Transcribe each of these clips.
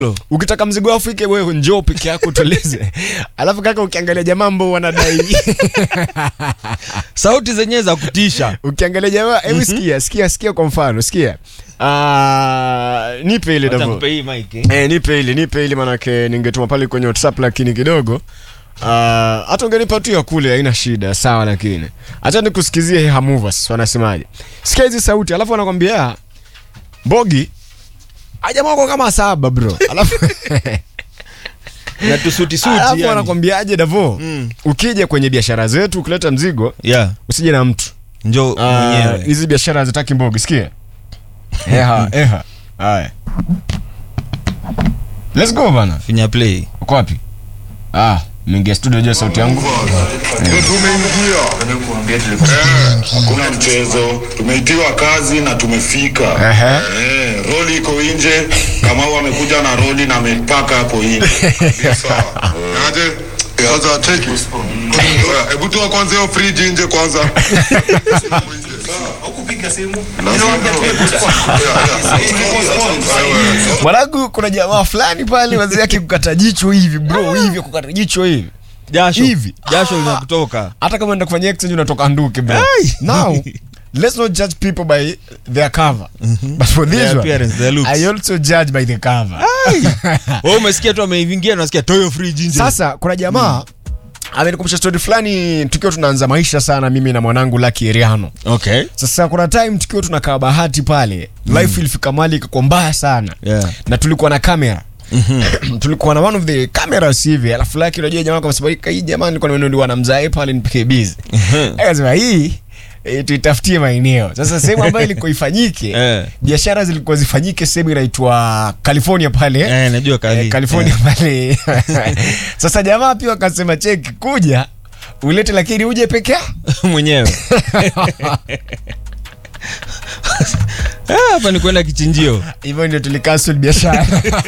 ukitaka mzigo wako ufike wewe njoo peke yako utulize alafu kaka ukiangalia jamaa ambao wanadai sauti zenyewe za kutisha ukiangalia jamaa hebu sikia sikia sikia kwa mfano sikia Ah, nipe ile Acha Davo. nikupe hii mic, eh. Eh, nipe ile nipe ile manake ningetuma pale kwenye whatsapp lakini kidogo Ah, hata ungenipa tu ya kule haina shida sawa lakini acha nikusikizie hii hamovers wanasemaje sikia hizi sauti alafu wanakwambia mbogi ajamako kama saba bro alafu na tusuti suti alafu yani. wanakwambiaje davo Mm. ukija kwenye biashara zetu ukileta mzigo yeah usije na mtu njo Ah, mwenyewe hizi biashara hazitaki mbogi sikia eha eha haya let's go bana finya play uko wapi ah mingia studio jua sauti yangu Ndio tumeingia. Eh, hakuna mchezo. Tumeitiwa kazi na tumefika. Ehe. Eh, roli iko nje. Kamau amekuja na roli na amepaka hapo nje. Ndio sawa. Aje? Sasa cheki. Oya, Hebu toa kwanza hiyo fridge nje kwanza. mwanangu kuna jamaa fulani pale wazee yake kukata jicho hivi bro hivi kukata jicho hivi jasho Hivi. jasho linakutoka hata kama enda kufanya exchange unatoka nduke bro now let's not judge people by their cover but for this Their one appearance, their looks. i also judge by the cover wewe umesikia tu ameingia nasikia toyo fridge nje sasa kuna jamaa amenikumbusha story fulani tukiwa tunaanza maisha sana mimi na mwanangu Lucky Eriano okay sasa kuna time tukiwa tunakaa bahati pale life ilifika mali ikakuwa mbaya sana Yeah. na tulikuwa na kamera tulikuwa na one of the cameras hivi alafu laki unajua jamaa kama sababu hii jamaa nilikuwa nimenunuliwa na mzae pale nipike busy akasema hii e, tuitafutie maeneo sasa sehemu ambayo ilikuwa ifanyike Eh. biashara zilikuwa zifanyike sehemu inaitwa California pale Eh, najua kali. Eh, California pale sasa jamaa pia wakasema cheki kuja ulete lakini uje peke yako mwenyewe Ah, hapa ni kwenda kichinjio hivyo ndio tulikansel biashara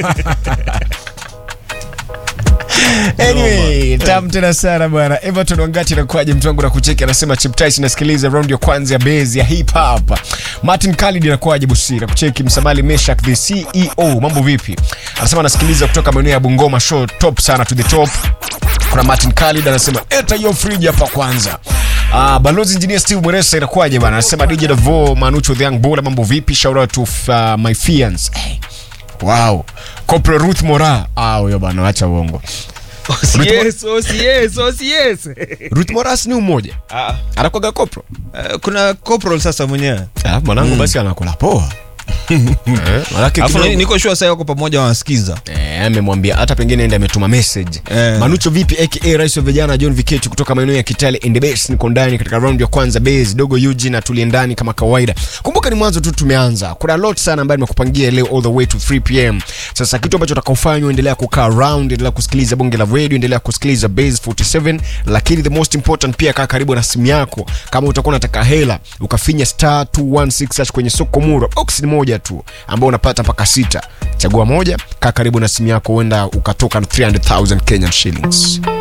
anyway tam tena sana bwana everton wangati nakuaje mtu wangu nakucheki anasema chiptis nasikiliza round ya kwanza ya base ya hip hop martin khalid nakuaje busira kucheki msamali meshak the ceo mambo vipi anasema anasikiliza kutoka maeneo ya bungoma show top sana to the top kuna martin khalid anasema eta hiyo friji hapa kwanza Uh, balozi engineer steve mweresa inakuwaje bana anasema dj davo manucho the young bola mambo vipi shout out to uh, my fiance hey. wow corporal ruth mora ah huyo bana acha uongo yes, oh, yes, oh, yes. ruth mora si ni umoja Ah, anakwaga kopro eh, kuna corporal sasa mwenyewe ah, mwanangu basi anakula poa eh, manake alafu kidogo- ni- niko shua saa wako pamoja wanasikiza Eh, amemwambia hata pengine ende ametuma message Eh. manucho vipi aka rais wa vijana john viketi kutoka maeneo ya kitale in the base niko ndani katika round ya kwanza base dogo yuji na tulie ndani kama kawaida kumbuka ni mwanzo tu tumeanza kuna lot sana ambayo nimekupangia leo all the way to 3 pm sasa kitu ambacho utakaofanywa endelea kukaa round endelea kusikiliza bonge la radio endelea kusikiliza base 47 lakini the most important pia kaa karibu na simu yako kama utakuwa unataka hela ukafinya star 216 hash kwenye soko muro box ni moja tu ambao unapata mpaka sita chagua moja kaa karibu na simu yako huenda ukatoka na 300000 kenyan shillings